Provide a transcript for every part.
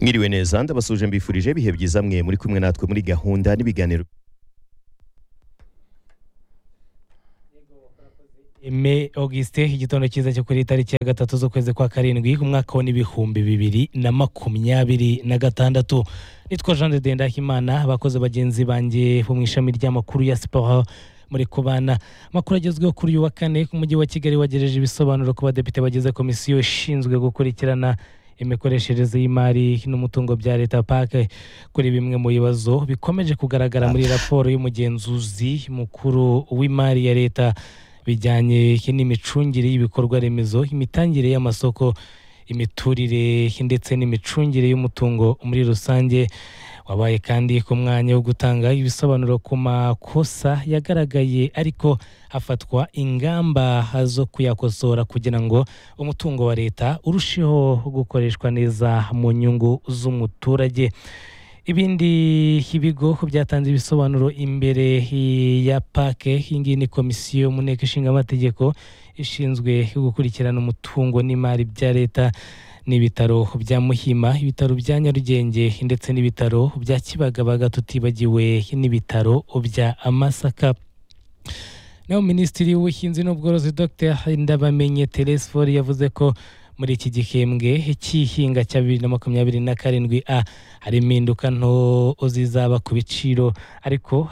mwiriwe neza ndabasuje mbifurije ibihe byiza mwe muri kumwe natwe muri gahunda n'ibiganiro me augustin igitondo cyiza cyo kuri tariki ya gatatu z'ukwezi kwa karindwi umwaka wa n'ibihumbi bibiri na makumyabiri na gatandatu nitwa jean de dendahimana abakozi bagenzi banjye bo mu ishami ry'amakuru ya siporo muri kubana amakuru agezweho kuri uyu wa kane ku mujyi wa kigali wagejeje ibisobanuro ku badepite bagize komisiyo ishinzwe gukurikirana imikoreshereze y'imari n'umutungo bya leta pake kuri bimwe mu bibazo bikomeje kugaragara muri raporo y'umugenzuzi mukuru w'imari ya leta bijyanye n'imicungire y'ibikorwa remezo imitangire y'amasoko imiturire ndetse n'imicungire y'umutungo muri rusange wabaye kandi ku mwanya wo gutanga ibisobanuro ku makosa yagaragaye ariko hafatwa ingamba zo kuyakosora kugira ngo umutungo wa leta urusheho gukoreshwa neza mu nyungu z'umuturage ibindi ibigo byatanze ibisobanuro imbere ya pake iyi ngiyi ni komisiyo mu nteko ishinga amategeko ishinzwe gukurikirana umutungo n'imari bya leta n'ibitaro bya muhima ibitaro bya nyarugenge ndetse n'ibitaro bya kibagabaga tutibagiwe n'ibitaro bya masaka naho minisitiri w'ubuhinzi n'ubworozi dr ndabamenye teresifori yavuze ko muri iki gihembwe cy'ihinga cya bibiri na makumyabiri na karindwi a hari impinduka nto zizaba ku biciro ariko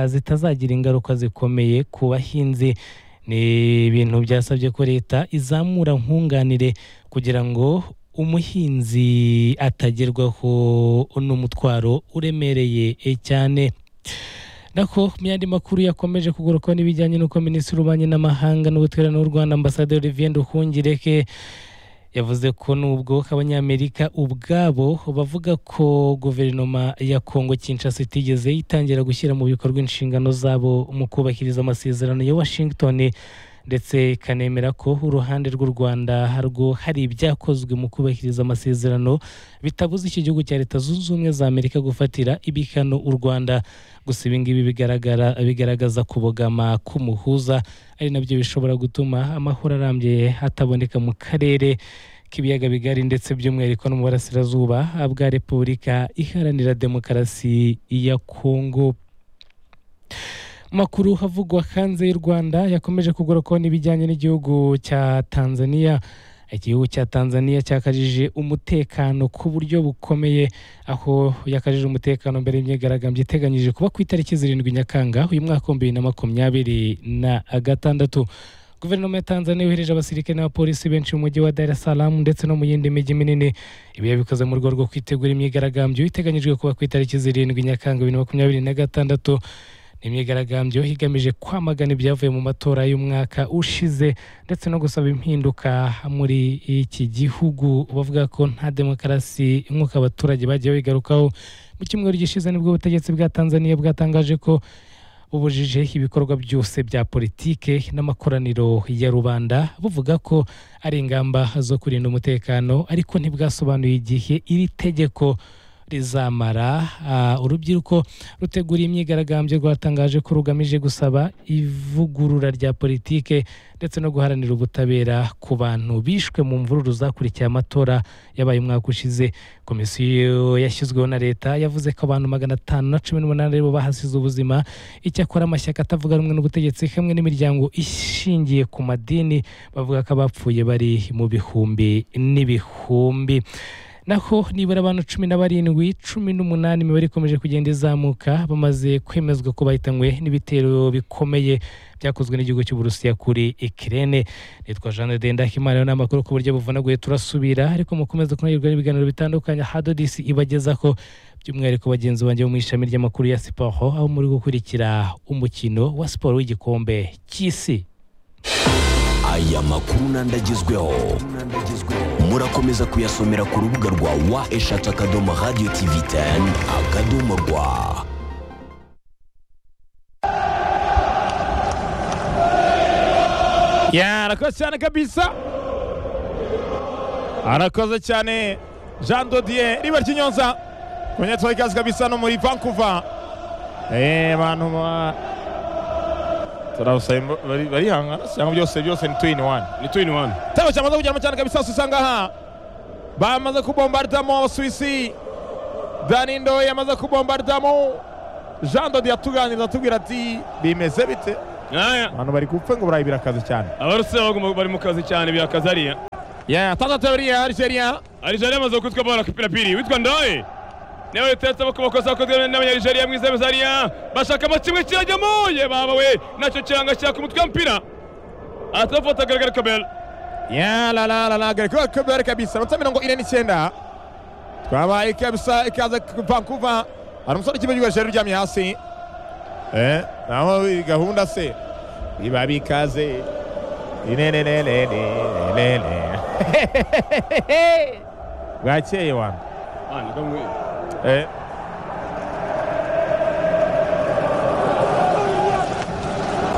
zitazagira ingaruka zikomeye ku bahinzi ni ibintu byasabye ko leta izamura nkunganire kugira ngo umuhinzi atagerwaho n'umutwaro uremereye cyane nako mu yandi makuru yakomeje kuguruka n'ibijyanye n'uko minisitiri w'ububanyi n'amahanga n'ubutabera n'u rwanda ambasaderi olivier nduhungireke yavuze ko nubwo abanyamerika ubwabo bavuga ko guverinoma ya kongo kinshasa itigeze itangira gushyira mu bikorwa inshingano zabo mu kubahiriza amasezerano ya washington ndetse ikanemera ko uruhande rw'u rwanda harwo hari ibyakozwe mu kubahiriza amasezerano bitabuza iki gihugu cya leta zunze ubumwe za amerika gufatira ibihano u rwanda gusa ibi ngibi bigaragaza kubogama k'umuhuza ari nabyo bishobora gutuma amahoro arambye ataboneka mu karere k'ibiyaga bigari ndetse by'umwihariko no mu burasirazuba bwa repubulika iharanira demokarasi ya kongo makuru havugwa hanze y'u rwanda yakomeje kugarukaho n'ibijyanye n'igihugu cya tanzania igihugu cya tanzania cyakajije umutekano ku buryo bukomeye aho yakajije umutekano mbere y'imyigaragambyo iteganyije kuba ku itariki zirindwi nyakanga uyu mwaka wa bibiri na makumyabiri na gatandatu guverinoma ya tanzania yohereje abasirikare n'abapolisi benshi mu mujyi wa dar es salaam ndetse no mu yindi mijyi minini ibi yabikoze mu rwego rwo kwitegura imyigaragambyo iteganyijwe kuba ku itariki zirindwi nyakanga bibiri na makumyabiri na gatandatu imyigaragambyo igamije kwamagana ibyavuye mu matora y'umwaka ushize ndetse no gusaba impinduka muri iki gihugu bavuga ko nta demokarasi nk'uko abaturage bagiye bigarukaho mu cyumweru gishize nibwo ubutegetsi bwa tanzania bwatangaje ko bubujije ibikorwa byose bya politike n'amakoraniro ya rubanda buvuga ko ari ingamba zo kurinda umutekano ariko ntibwasobanuye igihe iri tegeko rizamara urubyiruko rutegura imyigaragambyo rwatangaje ko rugamije gusaba ivugurura rya politike ndetse no guharanira ubutabera ku bantu bishwe mu mvururu zakurikiye amatora yabaye umwaka ushize komisiyo yashyizweho na leta yavuze ko abantu magana atanu na cumi n'umunani aribo bahasize ubuzima icyakora amashyaka atavuga rumwe n'ubutegetsi hamwe n'imiryango ishingiye ku madini bavuga ko abapfuye bari mu bihumbi n'ibihumbi naho nibura abantu cumi na barindwi cumi n'umunani imibare ikomeje kugenda izamuka bamaze kwemezwa ko bahitanywe n'ibitero bikomeye byakozwe n'igihugu cy'uburusiya kuri ikirere nitwa jean de ndahimana n'amakuru ku buryo buvunaguye turasubira ariko mukomeze kunogerwa n'ibiganiro bitandukanye hadodisi ibagezaho by'umwihariko bagenzi banjye bo mu ishami ry'amakuru ya siporo aho muri gukurikira umukino wa siporo w'igikombe cy'isi aya makuru n'andagezweho murakomeza kuyasomera ku rubuga rwa wa eshatu akadomo radiyo tivi teni akadomo rwa arakoze cyane kabisa arakoze cyane jean dodiye riba ry'inyonza kumenyetso ikaze kabisa no muri vancouver eee bantu ba turabusaba barihangana cyangwa byose byose ni tuwini wani ni tuwini wani igitego cyamaze kujyamo cyane kabisa usanga aha bamaze kubombardamo abasuwisi danindo yamaze kubombardamo jean dodi yatuganiriza atubwira ati bimeze bite Aya, abantu bari gupfa ngo burayi birakaze cyane abarusseho bagomba bari mu kazi cyane byakaze ariya ya tata tabiriya arigeria Algeria amaze kwitwa bora kupirapiri witwa ndawe nawe utetse amakosa yakozwe n'abanyaligeria mu izabeza ariya bashakamo kimwe kirajyamo ye baba we nacyo kiranga cyaka umutwe w'umupira atafata garagara kabel ya la la la la gareko kabere kabisa amatsa mirongo ine n'icyenda twabaye kabisa ikaze vancouver hari umusore w'ikipe cy'igihugu cyacu uryamye hasi eh naho gahunda se biba bikaze inenenenenenene bwakeye wana Ah, ni kamwe. eh